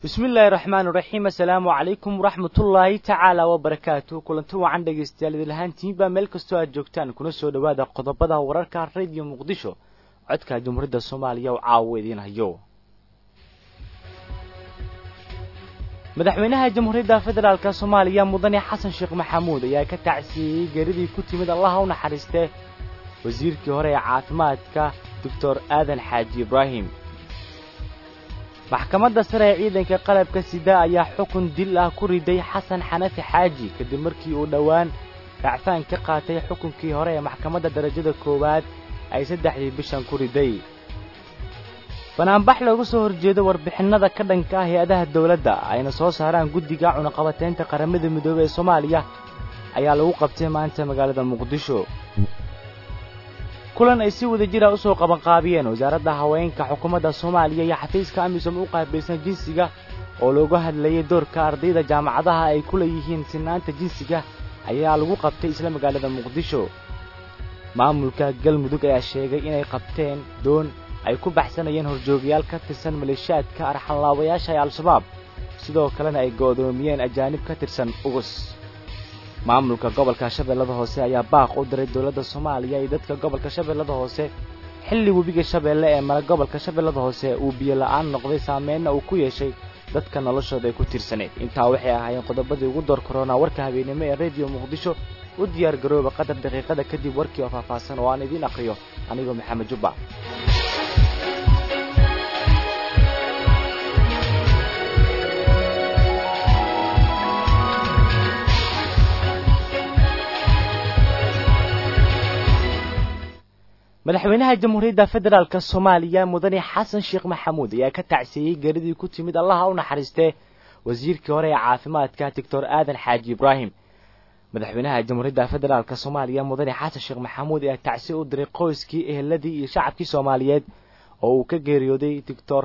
bismi illaahi raxmaan iraxiim assalaamu calaykum waraxmatullaahi tacaala wabarakaatu kulanti wacan dhegaystayaal idinlahaantiinbaa meel kastoo aad joogtaan kuna soo dhowaada qodobada wararka radio muqdisho codka jumhuuriyadda soomaaliya oo caawo idiin hayo madaxweynaha jamhuuriyadda federaalk soomaaliya mudane xasan sheekh maxamuud ayaa ka tacsiiyey geeridii ku timid allaha u naxariistee wasiirkii hore ee caafimaadka doctor aadan xaaji ibraahim maxkamadda sare ee ciidanka qalabka sida ayaa xukun dil ah ku riday xasan xanafi xaaji kadib markii uu dhowaan racfaan ka qaatay xukunkii hore ee maxkamadda darajada koowaad ay saddexdii bishan ku riday banaanbax looga soo horjeedo warbixinnada ka dhanka ah hay-adaha dawladda ayna soo saaraan guddiga cunaqabataynta qaramada midoobey ee soomaaliya ayaa lagu qabtay maanta magaalada muqdisho kulan ay si wada jira u soo qabanqaabiyeen wasaaradda haweenka xukuumadda soomaaliya iyo xafiiska amisom u qaabilsan jinsiga oo looga hadlayay doorka ardayda jaamacadaha ay ku leeyihiin sinaanta jinsiga ayaa lagu qabtay isla magaalada muqdisho maamulka galmudug ayaa sheegay inay qabteen doon ay ku baxsanayeen horjoogayaal ka tirsan maleeshiyaadka arxanlaabayaasha ee al-shabaab sidoo kalena ay go'doomiyeen ajaanib ka tirsan ugus maamulka gobolka shabeellada hoose ayaa baaq u diray dowladda soomaaliya iyo dadka gobolka shabeellada hoose xilli webiga shabeelle ee mara gobolka shabeellada hoose uu biyo la'aan noqday saameenna uu ku yeeshay dadka noloshooda ay ku tiirsaneed intaa waxay ahaayeen qodobadii ugu door koronaa warka habeennimo ee rediyo muqdisho u diyaar garooba qadar daqiiqada kadib warkii oo faahfaahsan oo aan idiin aqriyo anigoo maxamed jubba madaxweynaha jamhuuriyadda federaalk soomaaliya mudane xasan sheekh maxamuud ayaa ka tacsiiyey geeridii ku timid allaha u naxariistee wasiirkii hore ee caafimaadka doctor aadan xaaji ibraahim madaxweynaha jamhuuriyadda federaalk soomaaliya mudane xasan sheekh maxamuud ayaa tacsiye u diray qoyskii eheladii iyo shacabkii soomaaliyeed oo uu ka geeriyooday doctor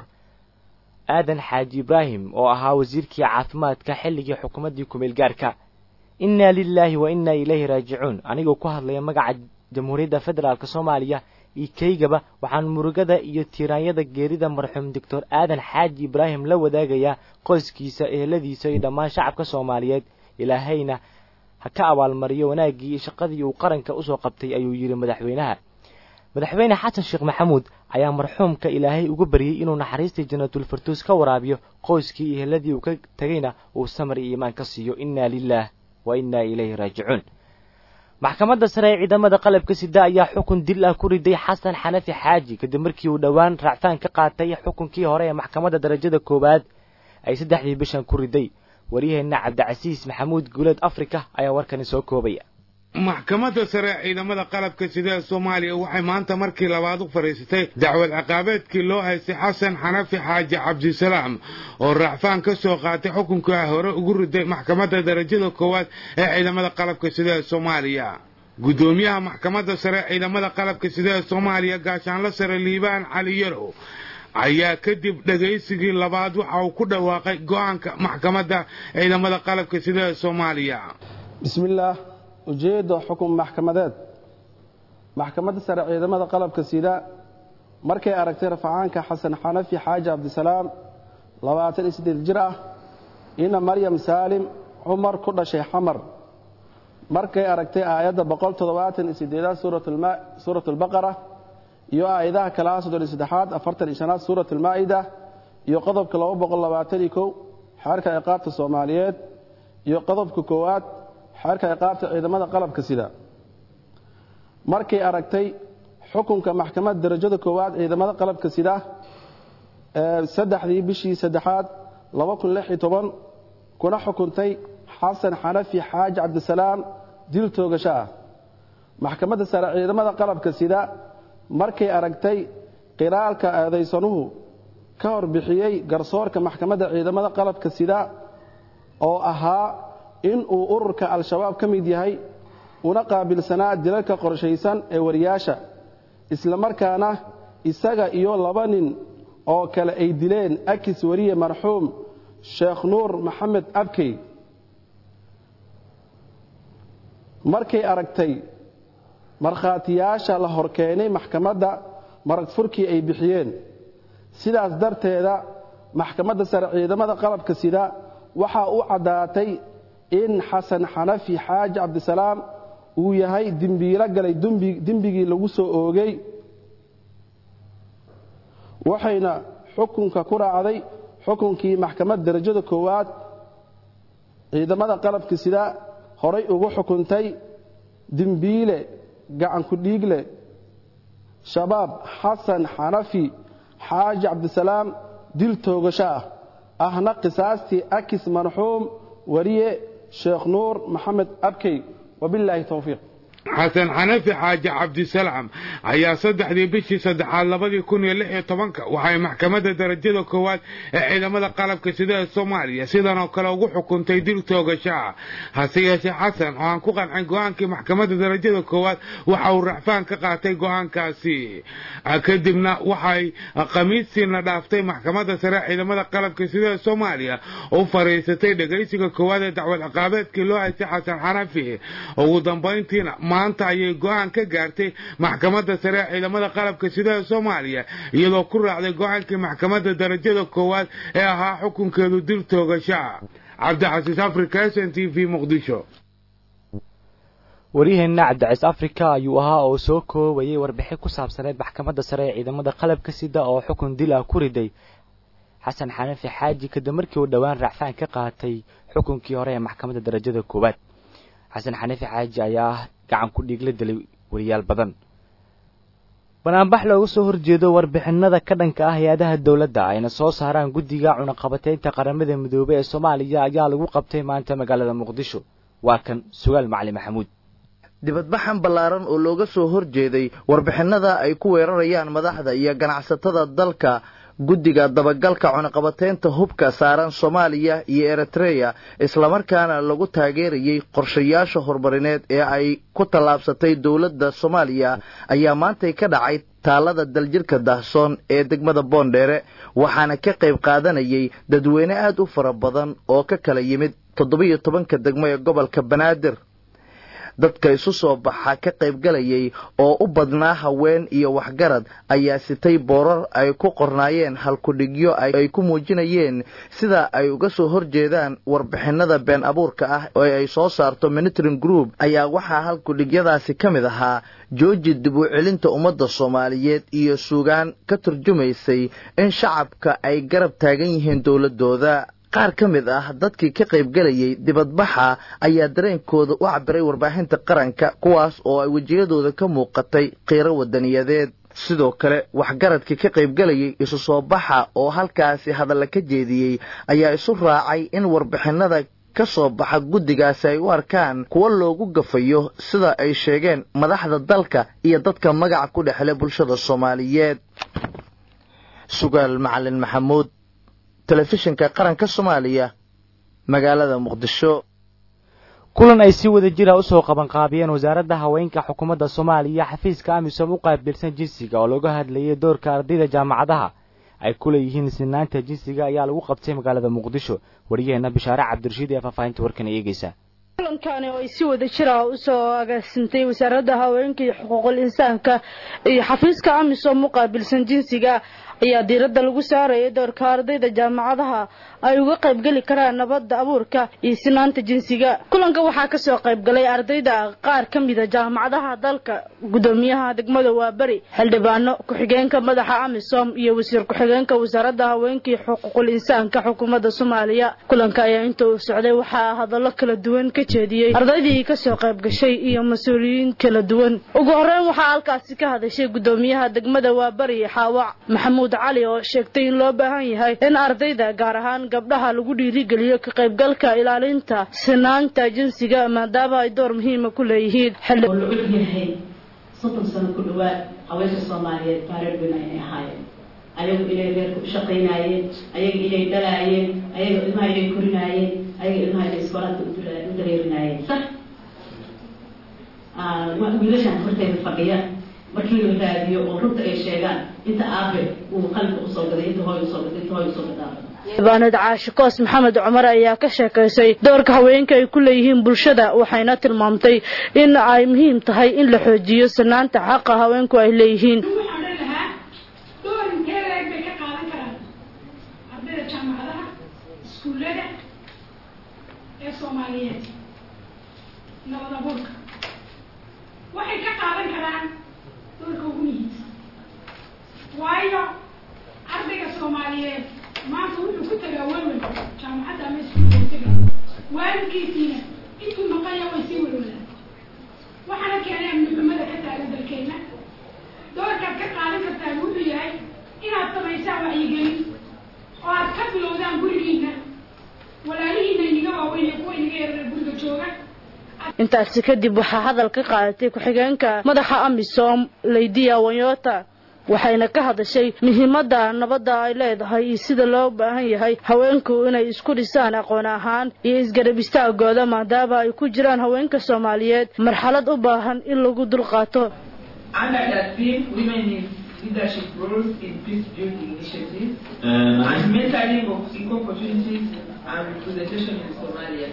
aadan xaaji ibraahim oo ahaa wasiirkii caafimaadka xilligii xukuumaddii kumeel gaarka inna lilaahi wa inna ilayhi raajicuun anigoo ku hadlaya magaca jamhuuriyadda federaalk soomaaliya iyo kaygaba waxaan murugada iyo tiiraanyada geerida marxuum doctor aadan xaaji ibraahim la wadaagayaa qoyskiisa eheladiisa iyo dhammaan shacabka soomaaliyeed ilaahayna ha ka abaalmariyo wanaaggii iyo shaqadii uu qaranka usoo qabtay ayuu yidhi madaxweynaha madaxweyne xasan sheekh maxamuud ayaa marxuumka ilaahay uga baryey inuu naxariistii janatulfartuus ka waraabiyo qoyskii iyo eheladii uu ka tegayna uu samar iyo iimaan ka siiyo inna lilaah wa inna ilayhi raajicuun maxkamadda sare ee ciidamada qalabka sida ayaa xukun dil ah ku riday xasan xanafi xaaji kadib markii uu dhowaan racfaan ka qaatay xukunkii hore ee maxkamadda darajada koowaad ay saddexdii bishan ku riday waryaheenna cabdicasiis maxamuud guuleed afrika ayaa warkani soo koobaya maxkamadda sare ee ciidamada qalabka sida ee soomaaliya waxay maanta markii labaad u fadhiisatay dacwad ciqaabeedkii loo haystay xasan xanafi xaaji cabdisalaam oo racfaan ka soo qaatay xukunkaa hore ugu riday maxkamadda darajada koowaad ee ciidamada qalabka sida ee soomaaliya guddoomiyaha maxkamadda sare ee ciidamada qalabka sida ee soomaaliya gaashaanla sare liibaan cali yarow ayaa kadib dhegaysigii labaad waxa uu ku dhawaaqay go'aanka maxkamadda ciidamada qalabka sida ee soomaaliya bismillaah ujeedda xukun maxkamadeed maxkamadda sare ciidamada qalabka sida markay aragtay rafacaanka xasan xanafi xaaji cabdisalaam labaatan iyo siddeed jir ah ina maryam saalim cumar ku dhashay xamar markay aragtay aayadda boqol toddobaatan iyo siddeedaad suurat albaqara iyo aayadaha kale ah soddon iyo saddexaad afartan iyo shanaad suurat almaa'ida iyo qodobka laba boqol labaatan iyo kow xeerka ciqaabta soomaaliyeed iyo qodobka koowaad xeerka ciqaabta ciidamada qalabka sida markay aragtay xukunka maxkamadda darajada koowaad ciidamada qalabka sida saddexdii bishii saddexaad laba kun lix iyo toban kuna xukuntay xasan xanafi xaaji cabdisalaam dil toogasho ah maxkamadda sare ciidamada qalabka sida markay aragtay qiraalka eedaysanuhu ka horbixiyey garsoorka maxkamadda ciidamada qalabka sida oo ahaa in uu ururka al-shabaab ka mid yahay una qaabilsanaa dilalka qorshaysan ee wariyaasha isla markaana isaga iyo laba nin oo kale ay dileen akis wariye marxuum sheekh nuur maxamed abkey markay aragtay markhaatiyaasha la horkeenay maxkamadda marag furkii ay bixiyeen sidaas darteeda maxkamadda sare ciidamada qalabka sida waxaa u caddaatay in xasan xanafi xaaji cabdisalaam uu yahay dembiilo galay dembigii lagu soo oogay waxayna xukunka ku raacday xukunkii maxkamad darajada koowaad ciidamada qalabka sida horay ugu xukuntay dembiile gacanku dhiigle shabaab xasan xanafi xaaji cabdisalaam dil toogasho ah ahna qisaastii akis marxuum wariye sheekh nuur maxamed abkey wabilaahi towfiiq xasan xanafi xaaji cabdisalaam ayaa saddexdii bishii saddexaad labadii kun iyo lix iyo tobanka waxay maxkamadda darajada koowaad ee ciidamada qalabka sida ee soomaaliya sidan oo kale ugu xukuntay dil toogashaa hase yeeshee xasan oo aan ku qancin go-aankii maxkamadda darajada koowaad waxa uu racfaan ka qaatay go-aankaasi kadibna waxay khamiistiina dhaaftay maxkamadda sare ciidamada qalabka sida ee soomaaliya u fariisatay dhegaysiga koowaad ee dacwad ciqaabeedkii loo haystay xasan xanafi ugu dambayntiina maanta ayay go-aan ka gaartay maxkamadda sare ee ciidamada qalabka sida ee soomaaliya iyadoo ku raacday go-aankii maxkamadda darajada koowaad ee ahaa xukunkeedu dil toogashaa cabdixasiis africa s n t v muqdisho waryaheena cabdicais africa ayuu ahaa oo soo koobayay warbixin ku saabsaneed maxkamadda sare ee ciidamada qalabka sida oo xukun dil ah ku riday xasan xanafi xaaji kadib markii uu dhowaan raacfaan ka qaatay xukunkii hore ee maxkamadda darajada koowaad xasan xanafi xaaji ayaa gacan ku dhiigla dilay wariyaal badan banaanbax looga soo horjeedo warbixinada ka dhanka ah hay-adaha dowladda ayna soo saaraan guddiga cunaqabateynta qaramada midoobey ee soomaaliya ayaa lagu qabtay maanta magaalada muqdisho waa kan sugaal macali maxamuud dibadbaxan ballaaran oo looga soo horjeeday warbixinada ay ku weerarayaan madaxda iyo ganacsatada dalka guddiga dabagalka cunaqabateynta hubka saaran soomaaliya iyo eritreya islamarkaana lagu taageerayey qorshayaasha horumarineed ee ay ku tallaabsatay dowladda soomaaliya ayaa maantay ka dhacay taalada daljirka dahsoon ee degmada boondheere waxaana ka qayb qaadanayay dadweyne aad u fara badan oo ka kala yimid toddobiyo tobanka degmo ee gobolka banaadir dadka isu soo baxa ka qaybgalayay oo u badnaa haween iyo waxgarad ayaa sitay boorar ay ku qornaayeen halkudhigyo ay ku muujinayeen sida ay uga soo horjeedaan warbixinada been abuurka ah oo ay soo saarto minitrin group ayaa waxaa halkudhigyadaasi ka mid ahaa jooji dib u celinta ummadda soomaaliyeed iyo suugaan ka turjumaysay in shacabka ay garab taagan yihiin dowladooda qaar ka mid ah dadkii ka qaybgelayay dibadbaxa ayaa dareenkooda u cabiray warbaahinta qaranka kuwaas oo ay wejiyadooda ka muuqatay qiiro wadaniyadeed sidoo kale waxgaradkii ka qaybgelayay isu soo baxa oo halkaasi hadalla ka jeediyey ayaa isu raacay in warbixinada ka soo baxa guddigaasi ay u arkaan kuwo loogu gafayo sida ay sheegeen madaxda dalka iyo dadka magaca ku dhexle bulshada soomaaliyeed sugaal macalin maxamuud telefishinka qaranka soomaaliya magaalada muqdisho kulan ay si wada jira usoo qabanqaabiyeen wasaaradda haweenka xukuumadda soomaaliya xafiiska amisom u qaabilsan jinsiga oo laga hadlayay doorka ardayda jaamacadaha ay ku leeyihiin sinaanta jinsiga ayaa lagu qabtay magaalada muqdisho wariyaheena bishaare cabdirashiid ee faahfaahinta warkan eegeysa kulankani oo ay si wada jira usoo agaasintay wasaaradda haweenka iyo xuquuqul insaanka iyo xafiiska amisom u qaabilsan jinsiga ayaa diiradda lagu saarayay doorka ardayda jaamacadaha ay uga qaybgeli karaan nabadda abuurka iyo sinaanta jinsiga kulanka waxaa kasoo qaybgalay ardayda qaar ka mida jaamacadaha dalka gudoomiyaha degmada waaberi xildhibaano ku-xigeenka madaxa amisom iyo wasiir ku-xigeenka wasaaradda haweenka iyo xuquuqul insaanka xukuumadda soomaaliya kulanka ayaa inta uu socday waxaa hadallo kala duwan ka jeediyey ardaydii kasoo qaybgashay iyo mas-uuliyiin kala duwan ugu horeyn waxaa halkaasi ka hadashay gudoomiyaha degmada waaberi xaawac maxamuud cali oo sheegtay in loo baahan yahay in ardayda gaar ahaan gabdhaha lagu dhiirigeliyo ka qaybgalka ilaalinta sinaanta jinsiga maadaama ay door muhiima ku leeyihiin oo la og yahay soddon sano ku dhawaad haweenka soomaaliyeed baareerweyn aynay ahaayeen ayagu inay reerka u shaqaynaayeen ayaga inay dhalaayeen ayaga ilmaha inay korinaayeen ayaga ilmaha inay iskoolaadka u dareerinaayeen sax wiilashaan horteyda fadhiya markii la raadiyo oo runta ay sheegaan inta aabe uu qalbiga usoo gaday inta hooy usoo gaday inta hooy usoo gadaaba xildhibaanad caashi koos maxamed cumar ayaa ka sheekaysay doorka haweenka ay ku leeyihiin bulshada waxayna tilmaamtay in ay muhiim tahay in la xoojiyo sinaanta xaqa haweenku ay leeyihiin waxaan odhan lahaa door inteeda eeg bay ka qaadan karaan ardayda jaamacadaha iskuullada ee soomaaliyeed nabad abuurka waxay ka qaadan karaan doorka ugu muhiimsan waayo ardayga soomaaliyeed maanta wuxuu ku tagaa welwel jaamacadda ama iskuulka u tegay waalidkiisiina intuu maqanya way sii welwelaan waxaana keenay amni xumada ka taagan dalkeena doorkaad ka qaadan kartaan wuxuu yahay inaad samaysaan wacyigelin oo aad ka bilowdaan gurigiina walaalihiina iniga waaweyn iyo kuwa iniga yareer guriga jooga intaasi kadib waxaa hadal ka qaadatay ku-xigeenka madaxa amisom laydiya wanyota waxayna ka hadashay muhiimadda nabadda ay leedahay iyo sida loo baahan yahay haweenku inay isku dhisaan aqoon ahaan iyo isgarab istaagooda maadaama ay ku jiraan haweenka soomaaliyeed marxalad u baahan in lagu dulqaato Under that theme, women in leadership roles in peace building initiatives Uh, and mentoring of equal opportunities and representation in Somalia.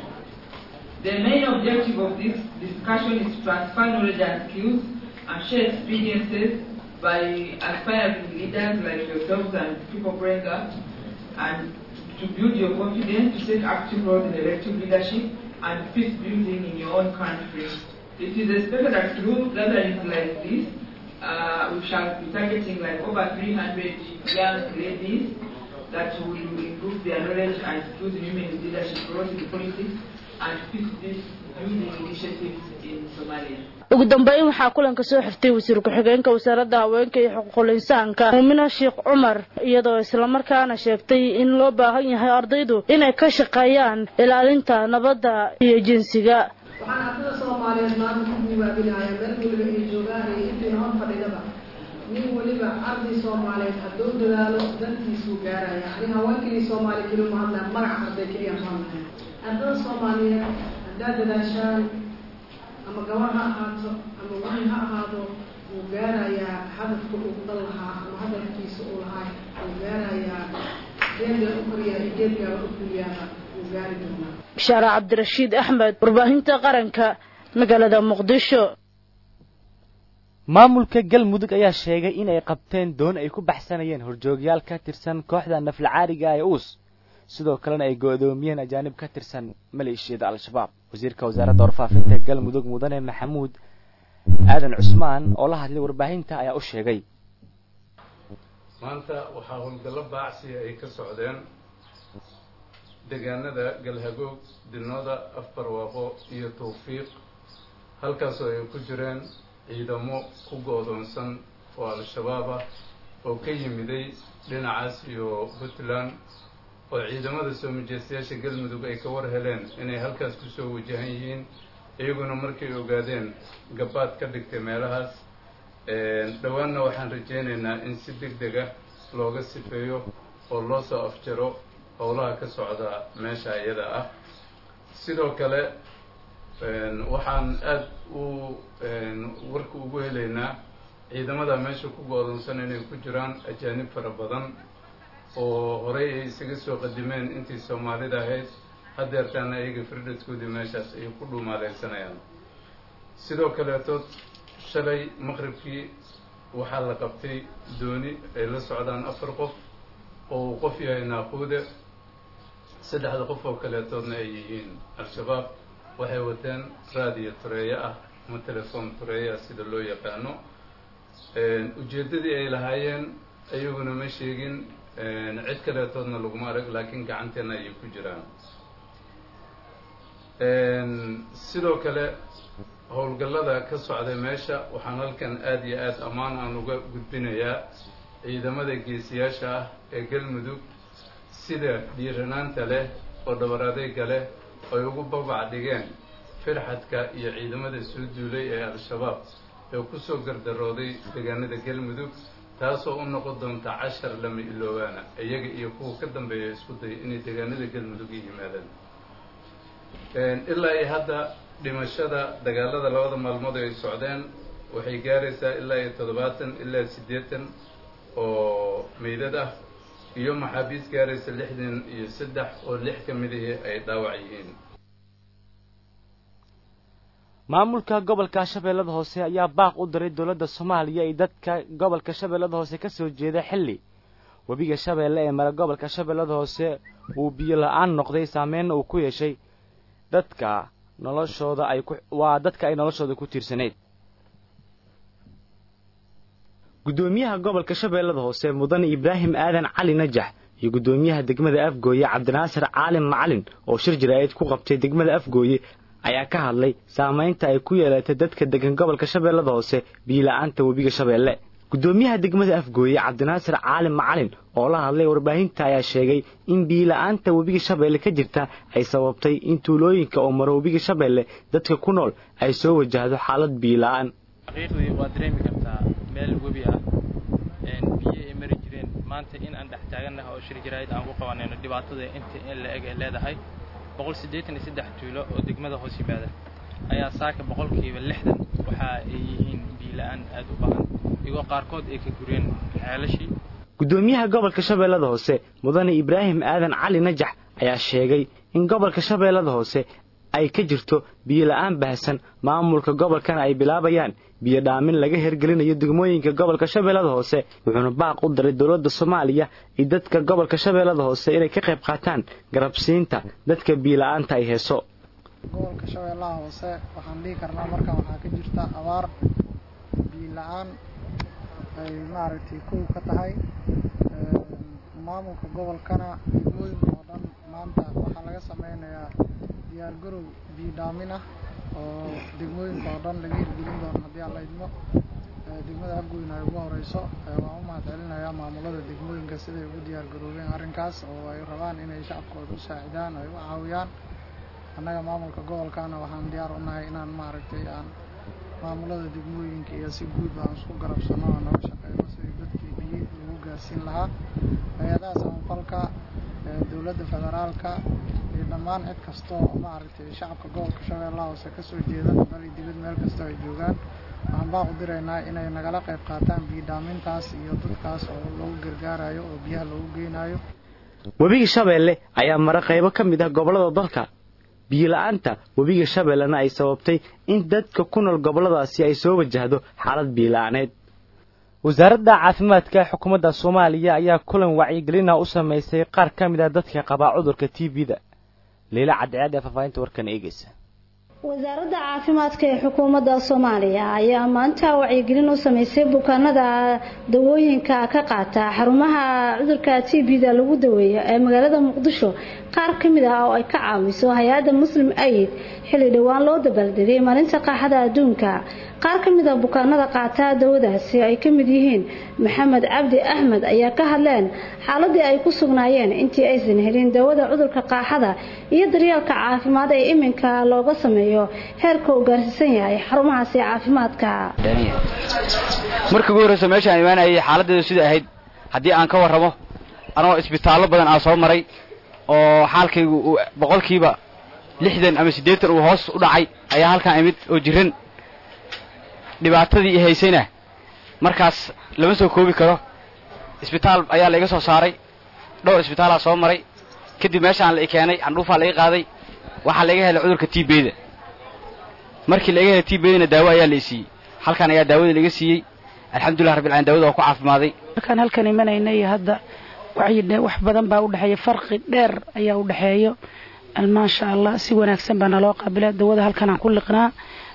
The main objective of this discussion is to transfer knowledge and skills and share experiences by aspiring leaders like yourselves and people bring up and to build your confidence to take active roles in elective leadership and peace building in your own country. It is expected that through gatherings like this, uh, we shall be targeting like over 300 young ladies that will improve their knowledge and skills in women leadership roles in politics and peace building initiatives in Somalia. ugu dambeyn waxaa kulanka soo xirtay wasiir ku-xigeenka wasaaradda haweenka iyo xuquuqul insaanka muumina sheekh cumar iyadoo islamarkaana sheegtay in loo baahan yahay ardaydu inay ka shaqeeyaan ilaalinta nabadda iyo jinsiga waxaan ardada soomaaliyeed maanta ku gubaabinayaa meel weliba ay joogaan iyo intiina hor fadhidaba nin weliba arday soomaaliyeed hadduu dadaalo dantiisuu gaaraya ani haweenkii soomaali keli ma hadlaa magaca arday keliya hadlaya ardada soomaaliyeed haddaad dadaashaan ama gabar ha ahaato ama wiil ha ahaado wuu gaarayaa hadafka uu dhan lahaa ama hadafkiisa uu lahaa wuu gaarayaa geedga u koriyaa iyo geedgaaba u fuliyaaba wuu gaari doonaa bishaare cabdirashiid axmed warbaahinta qaranka magaalada muqdisho maamulka galmudug ayaa sheegay in ay qabteen doon ay ku baxsanayeen horjoogyaal ka tirsan kooxda naflacaariga ee uus sidoo kalena ay go-doomiyeen ajaanib ka tirsan maleeshiyada al-shabaab wasiirka wasaaradda warfaafinta galmudug mudane maxamuud aadan cusmaan oo la hadlay warbaahinta ayaa u sheegay maanta waxaa howlgallo baacsiya ay ka socdeen deegaanada galhagoog dinooda afbarwaaqo iyo tawfiiq halkaasoo ay ku jireen ciidamo ku go-doonsan oo al-shabaab ah oo ka yimiday dhinacaas iyo puntland oo ciidamada soo majeystayaasha galmudug ay ka war heleen inay halkaas kusoo wajahan yihiin iyaguna markay ogaadeen gabaad ka dhigtay meelahaas dhowaanna waxaan rajaynaynaa in si deg deg ah looga sifeeyo oo loo soo afjaro howlaha ka socda meesha iyada ah sidoo kale waxaan aada u warka ugu helaynaa ciidamada meesha ku go-doonsan inay ku jiraan ajaanib fara badan oo horey ay isaga soo qadimeen intii soomaalida ahayd haddeertaana iyaga firdhaskoodii meeshaas ay ku dhuumaaleysanayaan sidoo kaleetood shalay maqribkii waxaa la qabtay dooni ay la socdaan afar qof oo uu qof yahay naaquude saddexda qof oo kaleetoodna ay yihiin al-shabaab waxay wateen raadiyo tureeyo ah ama telefoon tureeyo ah sida loo yaqaano ujeeddadii ay lahaayeen iyaguna ma sheegin cid kaleetoodna laguma arag laakiin gacanteena ayay ku jiraan sidoo kale howlgallada ka socday meesha waxaan halkan aada iyo aada ammaan aan uga gudbinayaa ciidamada geesiyaasha ah ee galmudug sida dhiiranaanta leh oo dhabar adeyga leh ay ugu babac dhigeen firxadka iyo ciidamada soo duulay ee al-shabaab ee kusoo gardarooday deegaanada galmudug taasoo u noqon doonta cashar lama iloobaana iyaga iyo kuwa ka dambeeya isku daya inay deegaanada galmudug i yimaadaan ilaa iyo hadda dhimashada dagaalada labada maalmood ay socdeen waxay gaaraysaa ilaa iyo toddobaatan ilaa siddeetan oo meydad ah iyo maxaabiis gaaraysa lixdan iyo saddex oo lix ka midihii ay dhaawac yihiin maamulka gobolka shabeellada hoose ayaa baaq u diray dowladda soomaaliya iyo dadka gobolka shabeellada hoose ka soo jeeda xilli webiga shabeelle ee mara gobolka shabeellada hoose uu biyo la-aan noqday saameynna uu ku yeeshay dadka noloshooda ay ku waa dadka ay noloshooda ku tiirsanayd guddoomiyaha gobolka shabeellada hoose mudane ibraahim aadan cali najax iyo guddoomiyaha degmada afgooye cabdinaasir caalin macalin oo shir jaraa'id ku qabtay degmada afgooye ayaa ka hadlay saamaynta ay ku yeelatay dadka degan gobolka shabeellada hoose biila-aanta webiga shabeelle guddoomiyaha degmada afgooye cabdinaasir caalin macalin oo la hadlay warbaahinta ayaa sheegay in biila-aanta webiga shabeelle ka jirta ay sababtay in tuulooyinka oo maro webiga shabeelle dadka ku nool ay soo wajahdo xaalad biila-aan xaqiiqdii waad dareemi kartaa meel webi ah biyo ay mari jireen maanta in aan dhex taagannaha oo shir jaraa'id aan ku qabanayno dhibaatada inta in la eg ay leedahay boqol siddeetan iyo saddex tuulo oo degmada hoos yimaada ayaa saaka boqolkiiba lixdan waxa ay yihiin biila-aan aad u badan iyagoo qaarkood ay ka gureen xeelashii guddoomiyaha gobolka shabeellada hoose mudane ibraahim aadan cali najax ayaa sheegay in gobolka shabeellada hoose ay ka jirto biyo la-aan baahsan maamulka gobolkana ay bilaabayaan biyo dhaamin laga hergelinayo degmooyinka gobolka shabeellada hoose wuxuuna baaq u diray dowladda soomaaliya iyo dadka gobolka shabeellada hoose inay ka qayb qaataan garabsiinta dadka biyo la-aanta ay heeso gobolka shabeellaha hoose waxaan dhihi karnaa markan waxaa ka jirta abaar biyo la-aan ay maaragtay kow ka tahay maamulka gobolkana degmooyinka oo dhan maanta waxaa laga sameynayaa diyaargarow biyo dhaamin ah oo degmooyinka oo dhan laga hirgelin doono haddii aan la idmo degmada afgoyna ay ugu horeyso waan u mahad celinayaa maamulada degmooyinka siday ugu diyaargaroobeen arrinkaas oo ay rabaan inay shacabkooda u saacidaan ay u caawiyaan annaga maamulka gobolkana waxaan diyaar u nahay inaan maaragtay aan maamulada degmooyinka iyo si guud aan isku garabsano oo naga shaqeyno sidii dadkii biyo lagu gaarsiin lahaa hay-adaha samafalka dowladda federaalka iyo dhammaan cid kasta oo maaragtay shacabka gobolka shabeellaha hoose kasoo jeeda bal dibad meel kasta ay joogaan waxaan baa u diraynaa inay nagala qayb qaataan biyo dhaamintaas iyo dadkaas oo lagu gargaarayo oo biyaha lagu geynayo webiga shabeelle ayaa mara qaybo ka mid ah gobollada dalka biyo la-aanta webiga shabeellena ay sababtay in dadka ku nool gobolladaasi ay soo wajahdo xaalad biyo la-aaneed wasaaradda caafimaadka xukuumadda soomaaliya ayaa kulan wacyigelina u samaysay qaar ka mid ah dadka qabaa cudurka t b-da leila cadceed ee faahfaahinta warkan eegeysa wasaaradda caafimaadka ee xukuumadda soomaaliya ayaa maanta wacyigelin u sameysay bukaanada dawooyinka ka qaata xarumaha cudurka t b-da lagu daweeyo ee magaalada muqdisho qaar ka mid ah oo ay ka caawiso hay-adda muslim aid xilli dhowaan loo dabaaldegay maalinta qaaxada adduunka qaar ka mid a bukaanada qaata dawadaasi ay ka mid yihiin maxamed cabdi axmed ayaa ka hadleen xaaladii ay ku sugnaayeen intii aysan helin dawada cudurka qaaxada iyo daryeelka caafimaad ee iminka looga sameeyo heerka uu gaarsiisan yahay xarumahaasi caafimaadka markii ugu horreysa meeshaan imaanayay xaaladeedu sida ahayd haddii aan ka warramo anoo isbitaallo badan aan soo maray oo xaalkaygu uu boqolkiiba lixdan ama siddeetan uu hoos u dhacay ayaa halkaan imid oo jiran dhibaatadii i haysayna markaas lama soo koobi karo isbitaal ayaa la iga soo saaray dhowr isbitaalaa soo maray kadib meeshaan la i keenay candhuufaa la i qaaday waxaa laiga helay cudurka t bda markii laiga helay t bdana daawo ayaa la i siiyey halkan ayaa daawada laiga siiyey alxamdulilah rabbil alamin daawada waa ku caafimaday markaan halkan imanaynay hadda wacyi wax badan baa udhexeeya farqi dheer ayaa u dhexeeyo maasha allah si wanaagsan baa naloo qaabila dawada halkan aan ku liqnaa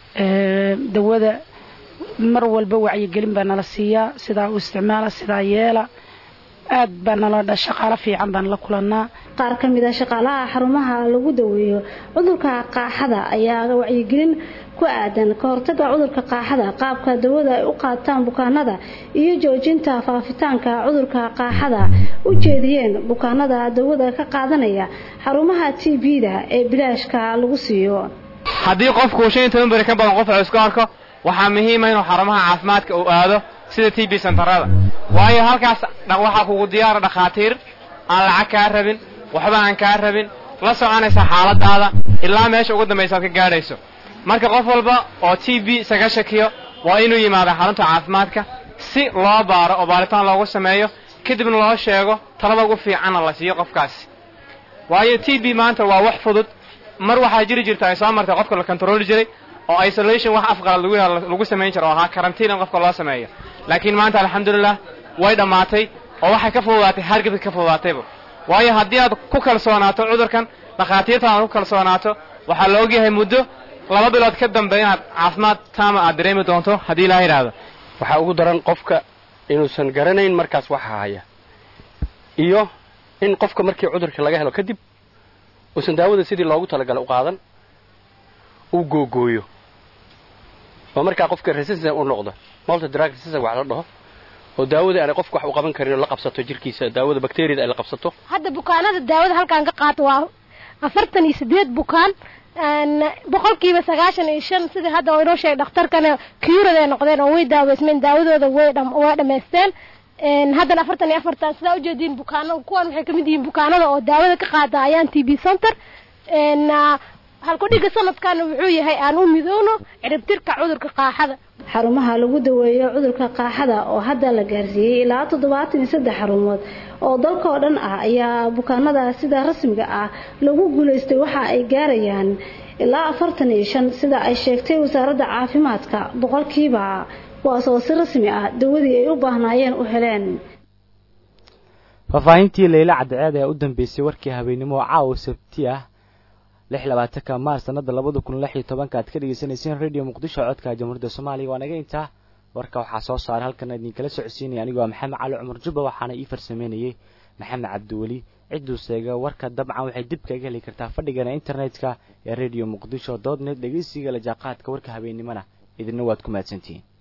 dawada mar walba wacyigelin baa nala siiyaa sidaa u isticmaala sidaa yeela aad baa nala shaqaalo fiican baan la kulannaa qaar ka mid a shaqaalaha xarumaha lagu daweeyo cudurka qaaxada ayaa wacyigelin ku aadan ka hortaga cudurka qaaxada qaabka dawada ay u qaataan bukaanada iyo joojinta faafitaanka cudurka qaaxada u jeediyeen bukaanada dawada ka qaadanaya xarumaha t b-da ee bilaashka lagu siiyo haddii qofku shan iyo toban beri ka badan qof isku arko waxaa muhiima inuu xarumaha caafimaadka uu aado sida t b santarada waayo halkaas waxaa kugu diyaara dhakhaatiir aan lacag kaa rabin waxba aan kaa rabin la soconaysa xaaladaada ilaa meesha ugu dambaysa aad ka gaadhayso marka qof walba oo t b isaga shakiyo waa inuu yimaada xarunta caafimaadka si loo baaro oo baaritaan loogu sameeyo kadibna loo sheego talada ugu fiicanna la siiyo qofkaasi waayo t b maanta waa wax fudud mar waxaa jiri jirta ay soo martay qofka la controli jiray oo isolation wax afqalad lagu lagu samayn jiro oo ahaa karantiin in qofka loo sameeyo laakiin maanta alxamdulilah way dhammaatay oo waxay ka fududaatay hargabka ka fududaatayba waayo haddii aad ku kalsoonaato cudurkan dhakhaatiirta aad ku kalsoonaato waxaa la ogyahay muddo laba bilood ka dambe inaad caafimaad taama aad dareemi doonto haddii ilaaha yidhaahdo waxaa ugu daran qofka inuusan garanayn markaas waxa haya iyo in qofka markii cudurka laga helo kadib uusan daawada sidii loogu talagalay u qaadan uu googooyo oo markaa qofka resistant u noqdo multi drug resistant wax la dhaho oo daawada aanay qofka wax u qaban karin oo la qabsato jirkiisa daawada bakteeriyada ay la qabsato hadda bukaanada daawada halkaan ka qaato waa afartan iyo sideed bukaan boqolkiiba sagaashan iyo shan sidii hadda oo inoo sheegay dhakhtarkana kiyurada ay noqdeen oo way daaweysmeen daawadooda way way dhammaysteen haddana afartan iyo afartan sidaa ujeediin bukaano kuwan waxay kamid yihiin bukaanada oo daawada ka qaata ayaan t b center halkudhiga sanadkan wuxuu yahay aan u midowno ciribtirka cudurka qaaxada xarumaha lagu daweeyo cudurka qaaxada oo hadda la gaarsiiyey ilaa toddobaatan iyo saddex xarumood oo dalka oo dhan ah ayaa bukaanada sida rasmiga ah lagu guulaystay waxa ay gaarayaan ilaa afartan iyo shan sida ay sheegtay wasaaradda caafimaadka boqolkiiba kuwaas oo si rasmi ah dawadii ay u baahnaayeen u heleen faahfaahintii leyla cadceed ayaa u dambeysay warkii habeennimo oo caawa sabti ah lix labaatanka maars sanada labada kun lix iyo tobanka aad ka dhegeysanayseen radio muqdisho codka jamhuuriyadda soomaaliya waa naga intaa warka waxaa soo saaray halkan idinkala socodsiinaya anigoo maxamed cali cumar jubba waxaana ii farsameynayay maxamed cabdiweli cidduu seega warka dabcan waxay dib kaga heli kartaa fadhigana internetka ee radio muqdisho dood net dhegeysiga la jaaqaadka warka habeennimona idina waad ku mahadsantihiin